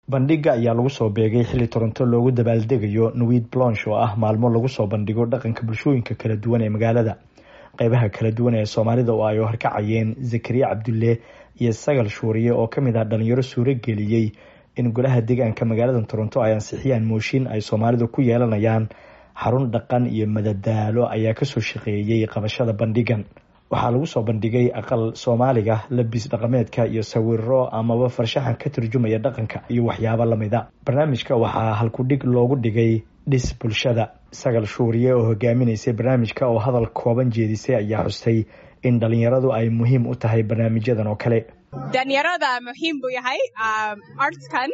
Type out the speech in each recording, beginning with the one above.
bandhiga ayaa lagu soo beegay xilli toronto loogu dabaaldegayo nuwid blonsh oo ah maalmo lagu soo bandhigo dhaqanka bulshooyinka kala duwan ee magaalada qeybaha kala duwan ee soomaalida oo ay horkacayeen zakariya cabdulle iyo sagal shuuriye oo kamid ah dhalinyaro suuro geliyey in golaha deegaanka magaalada toronto ay ansixiyaan mooshin ay soomaalidu ku yeelanayaan xarun dhaqan iyo madadaalo ayaa kasoo shaqeeyey qabashada bandhigan waxaa lagu soo bandhigay aqal soomaaliga labis dhaqameedka iyo sawiro amaba farshaxan ka turjumaya dhaqanka iyo waxyaabo lamida barnaamijka waxaa halkudhig loogu dhigay dhis bulshada sagal shuuriye oo hogaaminaysay barnaamijka oo hadal kooban jeedisay ayaa xustay in dhalinyaradu ay muhiim u tahay barnaamijyadan oo kale dhalinyarada muhiim buu yahay artskan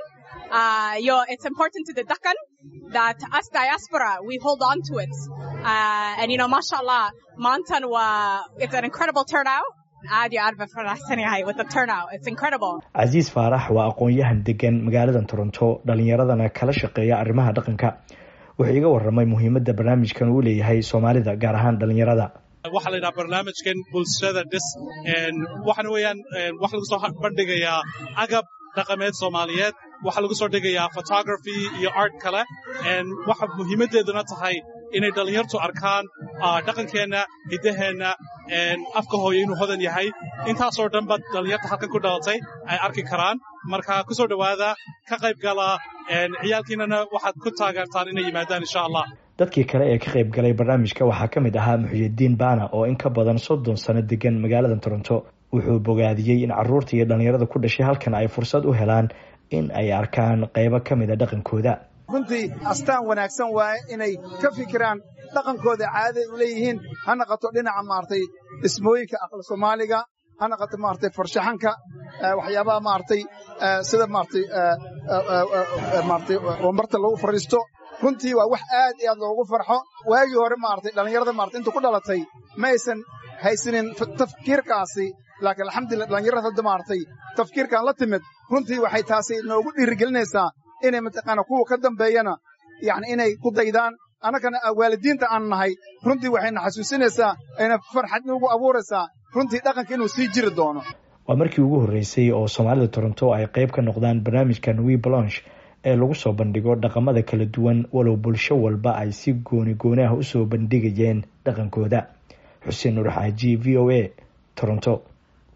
yo it's important to the dhaqan that us diaspora we hold on to it uh, and you know masha allah maantan waa it's an incredible turnout aad iyo aad ba faraxsan yahay with the turnout it's incredible casiis faarax waa aqoon-yahan degan magaalada toronto dhalinyaradana kala shaqeeya arrimaha dhaqanka wuxuu iga waramay muhiimadda barnaamijkan uu leeyahay soomaalida gaar ahaan dhalinyarada waxaa la yidhaha barnaamijkan bulshada dhis waxaana weeyaan waxa lagu soo bandhigayaa agab dhaqameed soomaaliyeed waxaa lagu soo dhigayaa photography iyo art kale waxa muhiimaddeeduna tahay inay dhallinyartu arkaan dhaqankeenna hiddaheenna afka hooyo inuu hodan yahay intaasoo dhanba dhallinyarta halkan ku dhalatay ay arki karaan marka ku soo dhowaada ka qayb gala ciyaalkiinana waxaad ku taageertaan inay yimaadaan insha allah dadkii kale ee ka qayb galay barnaamijka waxaa ka mid ahaa muxuyidiin baana oo in ka badan soddon sano degan magaalada toronto wuxuu bogaadiyey in caruurta iyo dhallinyarada ku dhashay halkan ay fursad u helaan in ay arkaan qaybo ka mida dhaqankooda runtii astaan wanaagsan waaye inay ka fikiraan dhaqankooda caadaday u leeyihiin ha naqato dhinaca maaragtay dhismooyinka aqal soomaaliga ha naqato maaragtay farshaxanka waxyaabaha maaragtay sida maaragtay maaragtay wambarta lagu fadhiisto runtii waa wax aad iyo aad loogu farxo waagii hore maaragtay dhallinyarada maaragtay inta ku dhalatay ma aysan haysanin tafkiirkaasi laakiin alxamdulillah dhallinyarada hadda maaragtay tafkiirkan la timid runtii waxay taasi noogu dhiirigelinaysaa inay mataqaana kuwa ka dambeeyana yacni inay ku daydaan annagana waalidiinta aan nahay runtii waxayna xasuusinaysaa ayna farxad noogu abuuraysaa runtii dhaqanka inuu sii jiri doono waa markii ugu horreysay oo soomaalida toronto ay qayb ka noqdaan barnaamijka nuwi blonsh ee lagu soo bandhigo dhaqamada kala duwan walow bulsho walba ay si gooni gooni ah usoo bandhigayeen dhaqankooda xuseen nuur xaaji v o a toronto